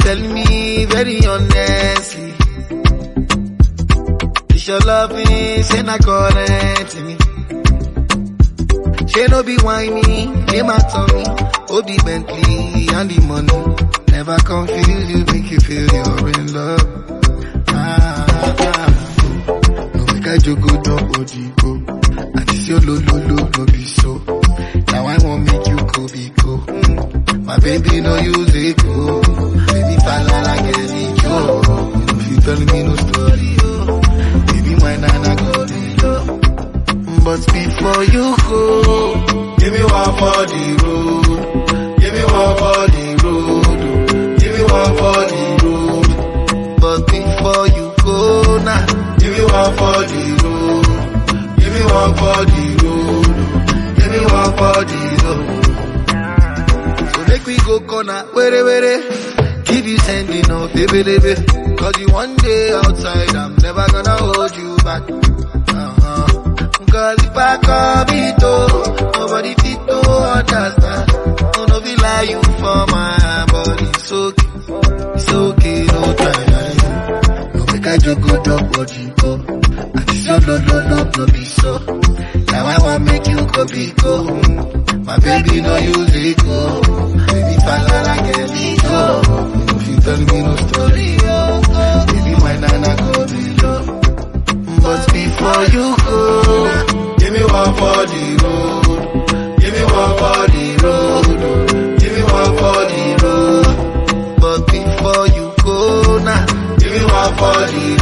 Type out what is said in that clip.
telling me very honestly. It's your loving, say not current me. She no be whiny, name at me. Oh, the Bentley and the money. Never confuse you, make you feel you're in love. Ah, ah, ah. No make I joke, go down, body go. And this your lo lo lo no be so. Now I won't make you go be go. Mm. My baby no use it go. Baby falla like a yo. If you tell me no story, yo. Baby my nana go be low. But before you go, give me one for the road. Give me one for the road. Give me one for the road. But before you go now, give me one for the road. Give me one for the road. Give me one for the road. So make we go corner, were were. Keep you sending off, baby, baby. Cause you one day outside, I'm never gonna hold you back. Uh-huh. Cause if I come it oh, nobody fit to understand. Oh, no, be lie you for my body. It's okay, it's okay, no try. No make I joke, go dog body go. And this your no, no, no, no be so. Now I want make you go be go. My baby no use it go. Baby falla like a go. If you tell me no story, oh, baby my nana go be low. But before you go, give me one for the road. Give me one for the road. Give me one for the road. But before you go now, give me one for the